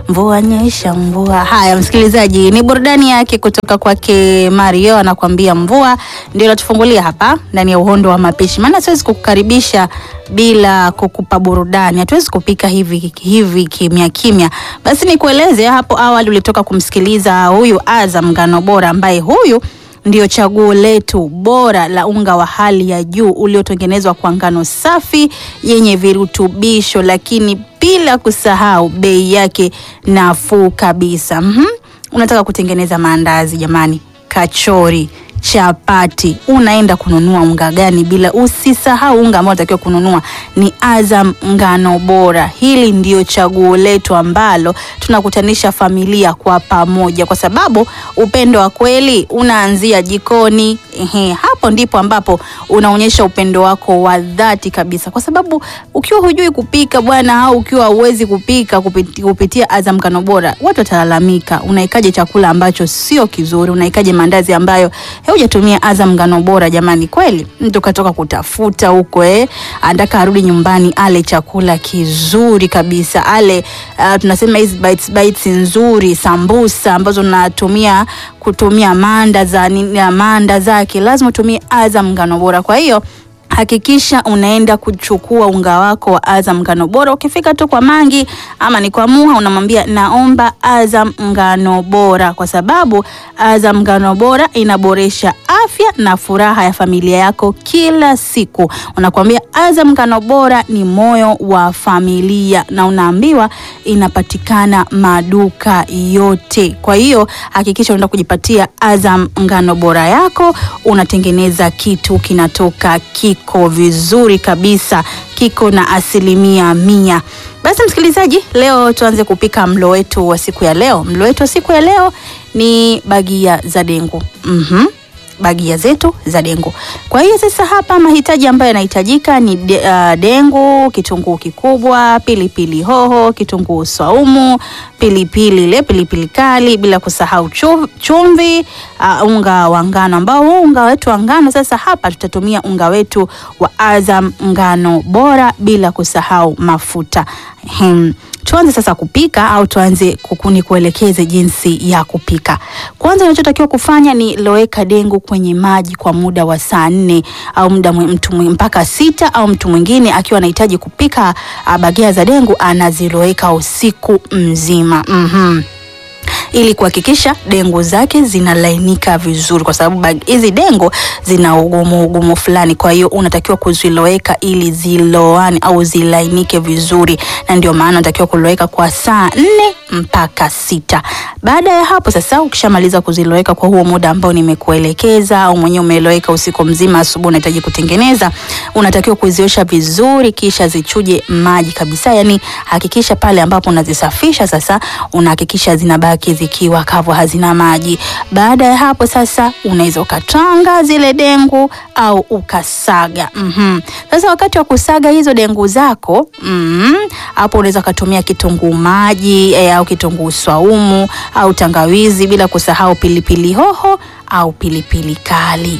mvua nyesha mvua. Haya msikilizaji, ni burudani yake kutoka kwake Mario, anakuambia mvua. Ndio natufungulia hapa ndani ya uhondo wa mapishi, maana siwezi kukukaribisha bila kukupa burudani. Hatuwezi kupika hivi hivi kimya kimya. Basi nikueleze, hapo awali ulitoka kumsikiliza huyu Azam Ngano Bora, ambaye huyu ndio chaguo letu bora la unga wa hali ya juu uliotengenezwa kwa ngano safi yenye virutubisho, lakini bila kusahau bei yake nafuu kabisa. Mhm. Unataka kutengeneza maandazi jamani, kachori chapati, unaenda kununua unga gani? Bila usisahau unga ambao unatakiwa kununua ni Azam Ngano Bora. Hili ndio chaguo letu ambalo tunakutanisha familia kwa pamoja, kwa sababu upendo wa kweli unaanzia jikoni. Ehe, hapo ndipo ambapo unaonyesha upendo wako wa dhati kabisa, kwa sababu ukiwa hujui kupika bwana, au ukiwa huwezi kupika kupiti, kupitia Azam Ngano Bora, watu watalalamika. Unaikaje chakula ambacho sio kizuri? Unaikaje mandazi ambayo hujatumia Azam Ngano Bora? Jamani, kweli mtu katoka kutafuta huko eh, anataka arudi nyumbani ale chakula kizuri kabisa, ale uh, tunasema hizi bites bites nzuri, sambusa ambazo natumia kutumia manda za nini, manda zake lazima utumie Azam Ngano Bora. Kwa hiyo hakikisha unaenda kuchukua unga wako wa Azam Ngano Bora. Ukifika tu kwa Mangi ama ni kwa Muha, unamwambia naomba Azam Ngano Bora, kwa sababu Azam Ngano Bora inaboresha afya na furaha ya familia yako kila siku. Unakwambia Azam Ngano Bora ni moyo wa familia, na unaambiwa inapatikana maduka yote. Kwa hiyo hakikisha unaenda kujipatia Azam Ngano Bora yako, unatengeneza kitu kinatoka kiko vizuri kabisa, kiko na asilimia mia. Basi msikilizaji, leo tuanze kupika mlo wetu wa siku ya leo. Mlo wetu wa siku ya leo ni bagia za dengu. Mhm. Bagia zetu za dengu. Kwa hiyo sasa hapa mahitaji ambayo yanahitajika ni de, uh, dengu, kitunguu kikubwa, pilipili hoho, kitunguu saumu, pilipili ile pilipili kali, bila kusahau chu- chumvi, uh, unga wa ngano ambao huu unga wetu wa ngano sasa hapa tutatumia unga wetu wa Azam Ngano Bora, bila kusahau mafuta. Hmm. Tuanze sasa kupika au tuanze kukuni kuelekeze jinsi ya kupika. Kwanza unachotakiwa kufanya ni loweka dengu kwenye maji kwa muda wa saa nne au muda mwe- mtu mwe- mpaka sita au mtu mwingine akiwa anahitaji kupika ah, bagia za dengu anaziloweka usiku mzima. Mhm ili kuhakikisha dengu zake zinalainika vizuri, kwa sababu bag- hizi dengu zina ugumu ugumu fulani. Kwa hiyo unatakiwa kuziloweka ili ziloane au zilainike vizuri, na ndio maana unatakiwa kuloweka kwa saa nne mpaka sita. Baada ya hapo sasa, ukishamaliza kuziloweka kwa huo muda ambao nimekuelekeza, au mwenyewe umeloweka usiku mzima, asubuhi unahitaji kutengeneza, unatakiwa kuziosha vizuri, kisha zichuje maji kabisa. Yani hakikisha pale ambapo unazisafisha sasa, unahakikisha zinabaki zikiwa kavu, hazina maji. Baada ya hapo sasa, unaweza ukatwanga zile dengu au ukasaga. Mhm. Sasa wakati wa kusaga hizo dengu zako mhm, hapo unaweza ukatumia kitunguu maji eh, au kitunguu swaumu au tangawizi, bila kusahau pilipili hoho au pilipili kali.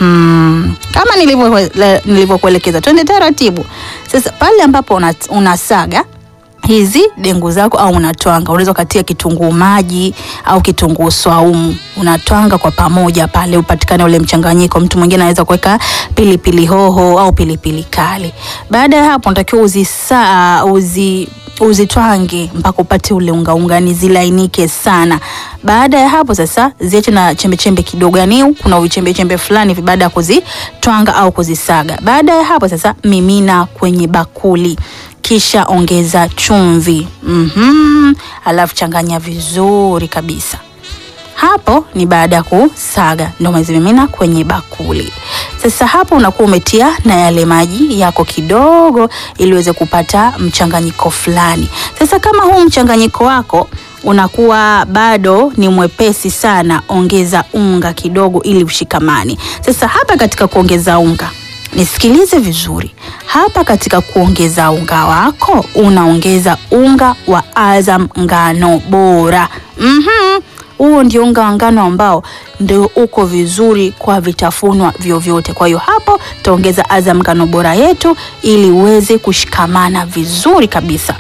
Mhm. Kama nilivyo- le- nilivyokuelekeza, twende taratibu. Sasa pale ambapo una- unasaga hizi dengu zako au unatwanga, unaweza ukatia kitunguu maji au kitunguu swaumu, unatwanga kwa pamoja pale, upatikane ule mchanganyiko. Mtu mwingine anaweza kuweka pilipili hoho au pilipili kali. Baada ya hapo, unatakiwa uzisa uzi uzitwange mpaka upate ule unga unga, ni zilainike sana. Baada ya hapo sasa ziache na chembe chembe kidogo, yani kuna vichembe chembe fulani hivi baada ya kuzitwanga au kuzisaga. Baada ya hapo sasa mimina kwenye bakuli kisha ongeza chumvi mm alafu changanya vizuri kabisa. Hapo ni baada ya kusaga, ndio umezimimina kwenye bakuli. Sasa hapo unakuwa umetia na yale maji yako kidogo, ili uweze kupata mchanganyiko fulani. Sasa kama huu mchanganyiko wako unakuwa bado ni mwepesi sana, ongeza unga kidogo ili ushikamane. Sasa hapa katika kuongeza unga Nisikilize vizuri hapa. Katika kuongeza unga wako, unaongeza unga wa Azam Ngano Bora. Mhm. Huo ndio unga wa ngano ambao ndio uko vizuri kwa vitafunwa vyovyote. Kwa hiyo hapo tutaongeza Azam Ngano Bora yetu ili uweze kushikamana vizuri kabisa.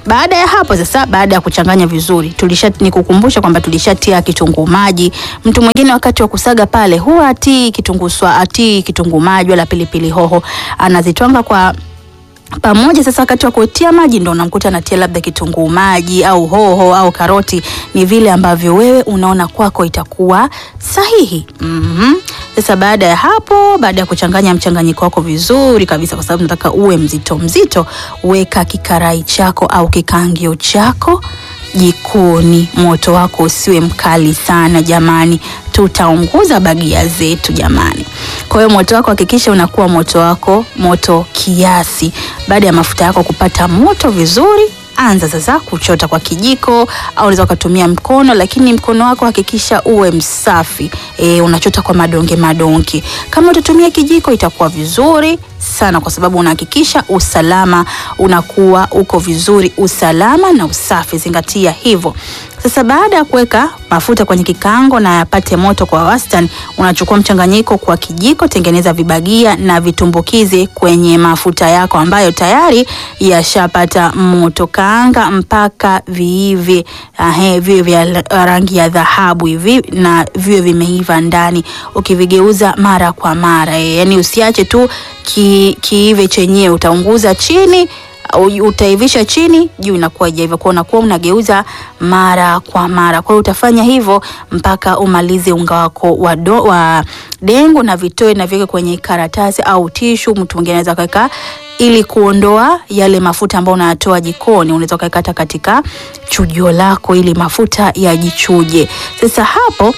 Baada ya hapo sasa, baada ya kuchanganya vizuri, tulisha nikukumbusha kwamba tulishatia kitunguu maji. Mtu mwingine wakati wa kusaga pale huwa atii kitunguu swa atii kitunguu maji wala pilipili hoho, anazitwanga kwa pamoja. Sasa wakati wa kutia maji ndo unamkuta anatia labda kitunguu maji au hoho au karoti, ni vile ambavyo wewe unaona kwako itakuwa sahihi. Mhm. Sasa baada ya hapo, baada ya kuchanganya mchanganyiko wako vizuri kabisa, kwa sababu nataka uwe mzito mzito, weka kikarai chako au kikaangio chako jikoni. Moto wako usiwe mkali sana jamani, tutaunguza bagia zetu jamani. Kwa hiyo moto wako hakikisha unakuwa moto wako moto kiasi. Baada ya mafuta yako kupata moto vizuri, anza sasa kuchota kwa kijiko au unaweza ukatumia mkono, lakini mkono wako hakikisha uwe msafi. E, unachota kwa madonge madonge. Kama utatumia kijiko itakuwa vizuri sana, kwa sababu unahakikisha usalama unakuwa uko vizuri, usalama na usafi, zingatia hivyo. Sasa baada ya kuweka mafuta kwenye kikaango na yapate moto kwa wastani, unachukua mchanganyiko kwa kijiko, tengeneza vibagia na vitumbukize kwenye mafuta yako ambayo tayari yashapata moto. Kaanga mpaka viive, ahe, viwe vya rangi ya dhahabu hivi na viwe vimeiva ndani, ukivigeuza mara kwa mara e, yani usiache tu ki, kiive chenyewe, utaunguza chini utaivisha chini, juu inakuwa haijaiva, kwa unakuwa unageuza mara kwa mara. Kwa hiyo utafanya hivyo mpaka umalize unga wako wa, do, wa dengu na vitoe na viweke kwenye karatasi au tishu. Mtu mwingine anaweza kaweka ili kuondoa yale mafuta ambayo unayatoa jikoni, unaweza kaweka katika chujio lako ili mafuta yajichuje. Sasa hapo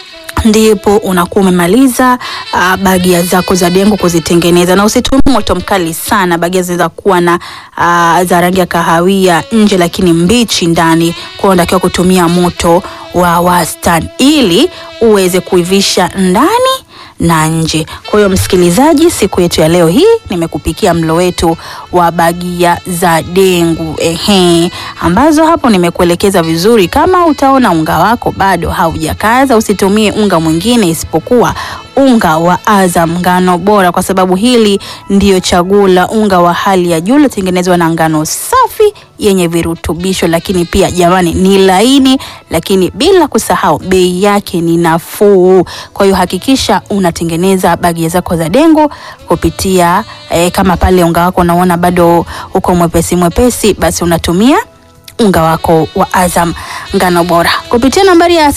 ndipo unakuwa umemaliza uh, bagia zako za dengu kuzitengeneza, na usitumie moto mkali sana. Bagia zinaweza kuwa na uh, za rangi ya kahawia nje, lakini mbichi ndani. Kwa hiyo unatakiwa kutumia moto wa wastani ili uweze kuivisha ndani na nje. Kwa hiyo msikilizaji, siku yetu ya leo hii nimekupikia mlo wetu wa bagia za dengu ehe, ambazo hapo nimekuelekeza vizuri. Kama utaona unga wako bado haujakaza, usitumie unga mwingine isipokuwa unga wa Azam ngano bora, kwa sababu hili ndiyo chaguo la unga wa hali ya juu lotengenezwa na ngano safi yenye virutubisho, lakini pia jamani, ni laini, lakini bila kusahau bei yake ni nafuu. Kwa hiyo hakikisha unatengeneza bagia zako za dengu kupitia eh, kama pale unga wako unaona bado uko mwepesi mwepesi, basi unatumia unga wako wa Azam ngano bora kupitia nambari ya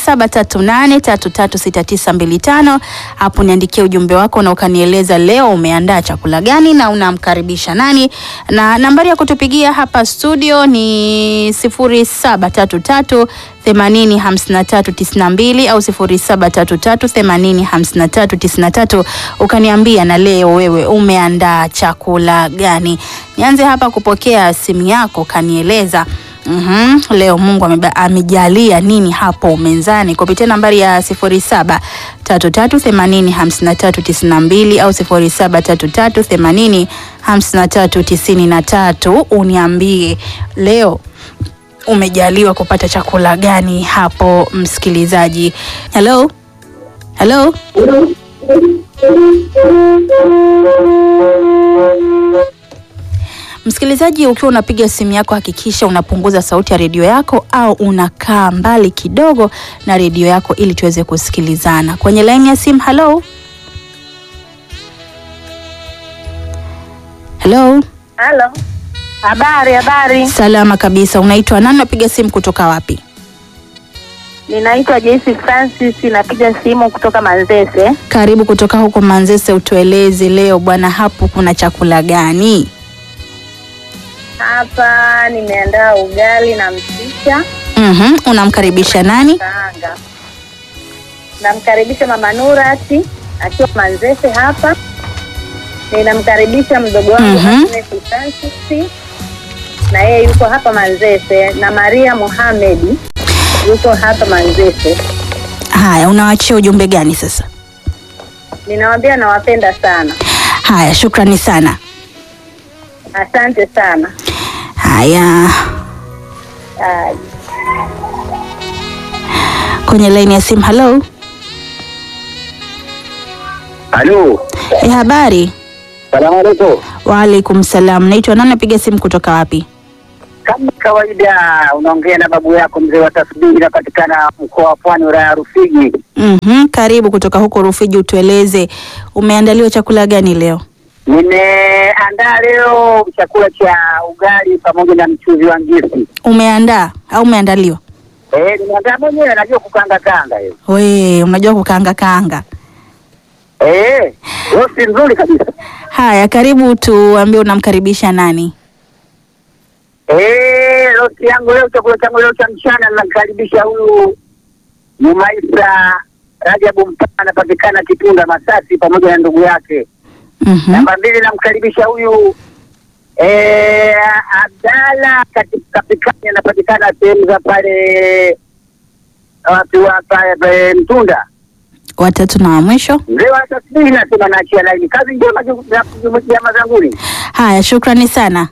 0738336925. Hapo niandikia ujumbe wako na ukanieleza leo umeandaa chakula gani na unamkaribisha nani, na nambari ya kutupigia hapa studio ni 0733 805392 au 0733805393 ukaniambia na leo wewe umeandaa chakula gani. Nianze hapa kupokea simu yako, kanieleza Mm -hmm. Leo Mungu amejalia nini hapo mezani kupitia nambari ya 0733805392 au 0733805393 uniambie leo umejaliwa kupata chakula gani hapo msikilizaji. Hello? Hello? Msikilizaji, ukiwa unapiga simu yako hakikisha unapunguza sauti ya redio yako au unakaa mbali kidogo na redio yako ili tuweze kusikilizana. Kwenye laini ya simu, hello? Hello? Halo. Habari, habari. Salama kabisa. Unaitwa nani? Napiga simu kutoka wapi? Ninaitwa Joyce Francis, napiga simu kutoka Manzese. Karibu kutoka huko Manzese, utueleze leo bwana, hapo kuna chakula gani? Hapa nimeandaa ugali na mchicha Mhm, unamkaribisha nani? kaanga. Namkaribisha mama Nurati akiwa Manzese hapa. Ninamkaribisha mdogo wangu Mhm. Agnes Francis na yeye yuko hapa Manzese, na Maria Mohamedi yuko hapa Manzese. Haya, unawachia ujumbe gani sasa? Ninawaambia nawapenda sana, Haya, shukrani sana. asante sana. Haya, Ah, kwenye laini ya simu. Hello, Halo, e, habari? salamu alaikum. Waalaikum salam. Naitwa nani? Napiga simu kutoka wapi? Kama kawaida, unaongea na babu yako mzee wa tasbihi, inapatikana mkoa wa Pwani, wilaya ya Rufiji. Mhm, karibu kutoka huko Rufiji, utueleze umeandaliwa chakula gani leo? Nimeandaa leo chakula cha ugali pamoja na mchuzi wa ngisi. Umeandaa au umeandaliwa? Eh, nimeandaa mwenyewe, najua kukanga kanga hiyo. We, unajua kukaanga kaanga. Eh, rosti nzuri kabisa. Haya, karibu tuambie unamkaribisha nani? Eh, rosti yangu leo, chakula changu leo cha mchana, namkaribisha huyu Mumaisa Rajabu Mpana, anapatikana Kitunda Masasi, pamoja na ndugu yake. Mhm. Namba mbili namkaribisha huyu eh, Abdala katika Pikani, anapatikana sehemu za pale watu wa pale pale Mtunda. Watatu na wa mwisho. Mzee wa tasbihi nasema naachia laini. Kazi njema ju- za- jamaa zanguni. Haya, shukrani sana.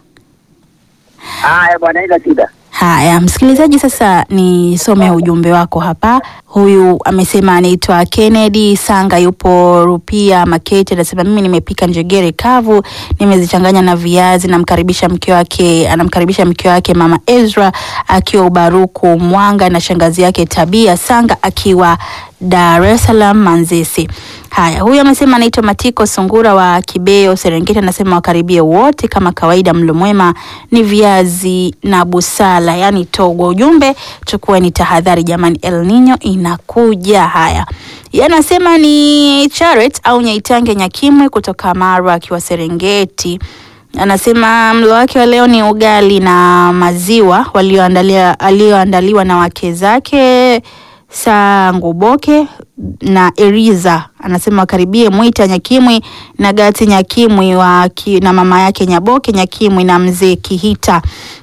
Haya bwana, ila shida. Haya, msikilizaji, sasa nisome ujumbe wako hapa. Huyu amesema anaitwa Kennedy Sanga, yupo Rupia Makete, anasema mimi nimepika njegere kavu, nimezichanganya na viazi. Namkaribisha mke wake, anamkaribisha mke wake mama Ezra akiwa Ubaruku Mwanga, na shangazi yake Tabia Sanga akiwa Dar es Salaam Manzese. Haya, huyu amesema anaitwa Matiko Sungura wa Kibeo Serengeti, anasema wakaribie wote kama kawaida, mlo mwema ni viazi na busala, yani togo. Ujumbe chukua ni tahadhari jamani, El Nino inakuja. Haya, yeye anasema ni Charet au Nyaitange Nyakimwe kutoka Marwa akiwa Serengeti anasema mlo wake wa leo ni ugali na maziwa walioandalia alioandaliwa na wake zake Sanguboke na Eriza. Anasema wakaribie Mwita Nyakimwi na Gati Nyakimwi wa ki, na mama yake Nyaboke Nyakimwi na mzee Kihita.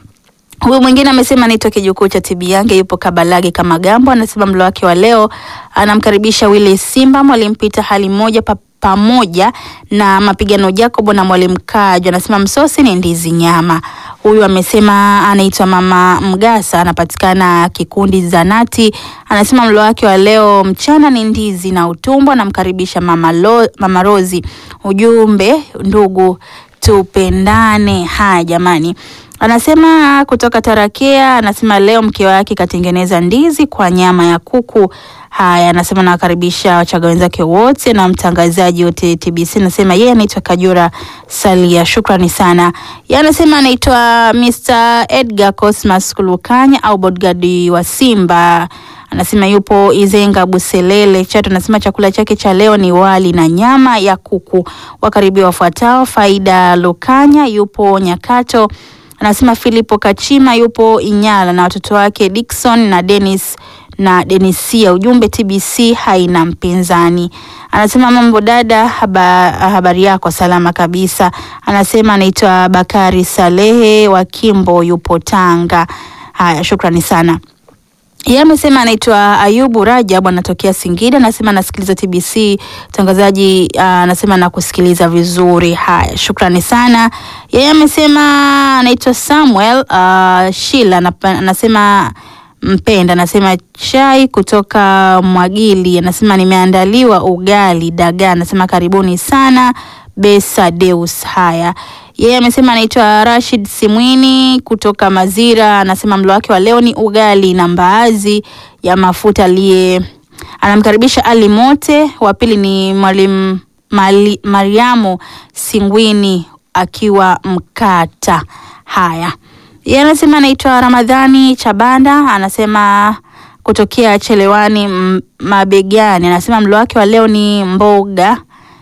Huyu mwingine amesema anaitwa kijukuu cha Tibiange, yupo Kabalage kama Gambo. Anasema mlo wake wa leo anamkaribisha Willy Simba, mwalimu Pita hali moja pa, pamoja na mapigano Jacobo na mwalimu Kajo. Anasema msosi ni ndizi nyama. Huyu amesema anaitwa mama Mgasa, anapatikana kikundi Zanati. Anasema mlo wake wa leo mchana ni ndizi na utumbo. Anamkaribisha mama, Lo, mama Rozi. Ujumbe ndugu tupendane. Haya jamani, anasema kutoka Tarakea, anasema leo mke wake katengeneza ndizi kwa nyama ya kuku. Haya, anasema nawakaribisha wachaga wenzake wote na mtangazaji wote TBC. Anasema yeye anaitwa Kajura Salia, shukrani sana. Yeye anasema anaitwa Mr Edgar Cosmas Kulukanya au bodyguard wa Simba anasema yupo Izenga Buselele Chato. Anasema chakula chake cha leo ni wali na nyama ya kuku. Wakaribia wafuatao: Faida Lukanya yupo Nyakato, anasema Filipo Kachima yupo Inyala na watoto wake Dickson na Dennis na Denisia. Ujumbe TBC haina mpinzani. Anasema mambo dada, haba, habari yako salama kabisa. Anasema anaitwa Bakari Salehe wa Kimbo yupo Tanga. Haya, shukrani sana. Yeye amesema anaitwa Ayubu Rajab anatokea Singida, anasema anasikiliza TBC mtangazaji, uh, anasema nakusikiliza vizuri. Haya, shukrani sana. Yeye amesema anaitwa Samuel uh, Shila anapa- anasema mpenda, anasema chai kutoka Mwagili, anasema nimeandaliwa ugali dagaa, anasema karibuni sana Besa Deus. Haya, yeye amesema anaitwa Rashid Simwini kutoka Mazira, anasema mlo wake wa leo ni ugali na mbaazi ya mafuta. Aliye anamkaribisha Ali Mote, wa pili ni mwalimu Mali- Mariamu Singwini akiwa Mkata. Haya, yeye anasema anaitwa Ramadhani Chabanda, anasema kutokea Chelewani M- Mabegani, anasema mlo wake wa leo ni mboga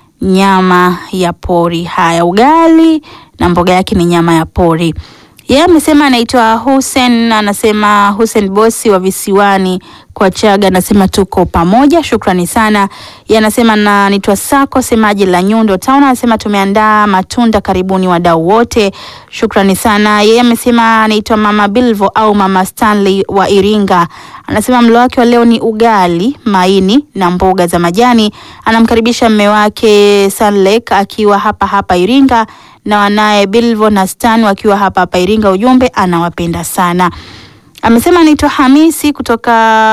nyama ya pori. Haya, ugali na mboga yake ni nyama ya pori. Yeye amesema anaitwa Hussein, anasema Hussein bosi wa visiwani kwa Chaga, anasema tuko pamoja, shukrani sana. Yeye anasema na anaitwa Sako semaji la Nyundo Town, anasema tumeandaa matunda, karibuni wadau wote, shukrani sana. Yeye amesema anaitwa Mama Bilvo au Mama Stanley wa Iringa, anasema mlo wake wa leo ni ugali, maini na mboga za majani. Anamkaribisha mme wake Sanlek akiwa hapa hapa Iringa na wanaye Bilvo na Stan wakiwa hapa hapa Iringa. Ujumbe anawapenda sana. Amesema anaitwa Hamisi kutoka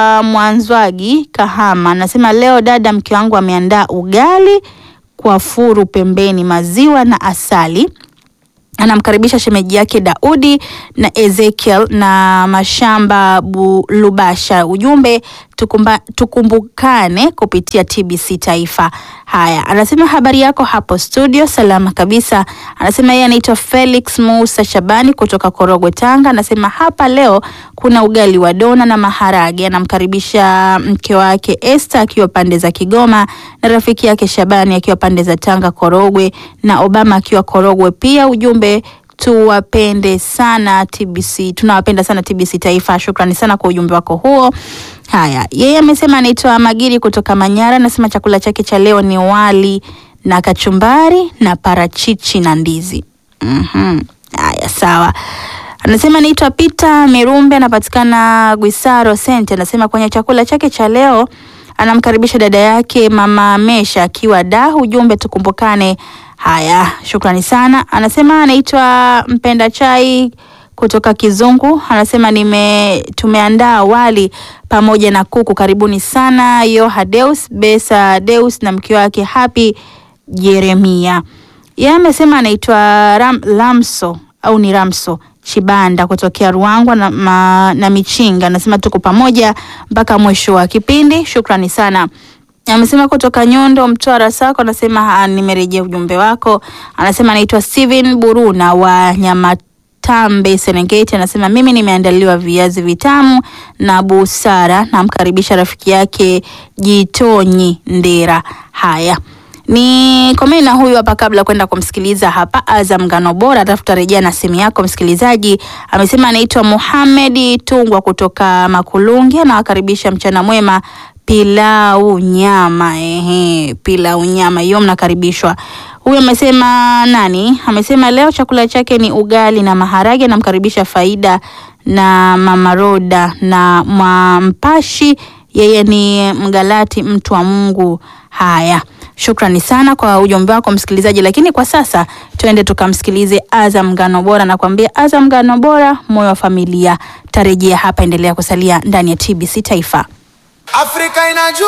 Mwanzwagi Kahama. Anasema leo dada, mke wangu ameandaa ugali kwa furu pembeni, maziwa na asali anamkaribisha shemeji yake Daudi na Ezekiel na Mashamba Bu- Lubasha. Ujumbe tukumba, tukumbukane kupitia TBC Taifa. Haya, anasema habari yako hapo studio, salama kabisa. Anasema yeye anaitwa Felix Musa Shabani kutoka Korogwe, Tanga. Anasema hapa leo kuna ugali wa dona na maharage. Anamkaribisha mke wake Esther akiwa pande za Kigoma na rafiki yake Shabani akiwa pande za Tanga Korogwe na Obama akiwa Korogwe pia. Ujumbe tuwapende sana TBC, tunawapenda sana TBC Taifa. Shukrani sana kwa ujumbe wako huo. Haya, yeye amesema anaitwa Magiri kutoka Manyara, anasema chakula chake cha leo ni wali na kachumbari na parachichi na ndizi. Mhm. Haya, sawa. Anasema anaitwa Peter Mirumbe, anapatikana Gwisaro Sente. Anasema kwenye chakula chake cha leo anamkaribisha dada yake mama Mesha akiwa da. Ujumbe tukumbukane. Haya, shukrani sana. Anasema anaitwa Mpenda Chai kutoka Kizungu. Anasema nime tumeandaa wali pamoja na kuku. Karibuni sana Yoha Deus Besa Deus na mke wake Happy Jeremia. Yeye amesema anaitwa Ram, Lamso au ni Ramso Chibanda kutokea Ruangwa na, ma, na Michinga. Anasema tuko pamoja mpaka mwisho wa kipindi. Shukrani sana. Amesema kutoka Nyondo Mtwara Sako, anasema ah, nimerejea ujumbe wako. Anasema anaitwa Steven Buruna wa Nyamatambe Serengeti. Anasema mimi nimeandaliwa viazi vitamu na busara. Namkaribisha rafiki yake Jitonyi Ndera. Haya ni komeni na huyu hapa kabla kwenda kumsikiliza hapa Azam Ngano Bora, alafu tutarejea na simu yako msikilizaji. Amesema anaitwa Muhamedi Tungwa kutoka Makulungi, anawakaribisha mchana mwema pilau nyama. Ehe, pilau nyama hiyo mnakaribishwa. Huyu amesema nani? Amesema leo chakula chake ni ugali na maharage. Namkaribisha Faida na Mama Roda na Mwampashi, yeye ni Mgalati, mtu wa Mungu. Haya, shukrani sana kwa ujumbe wako msikilizaji, lakini kwa sasa tuende tukamsikilize Azam Ngano Bora. Nakwambia Azam Ngano Bora, moyo wa familia. Tarejea hapa, endelea kusalia ndani ya TBC Taifa. Afrika inajua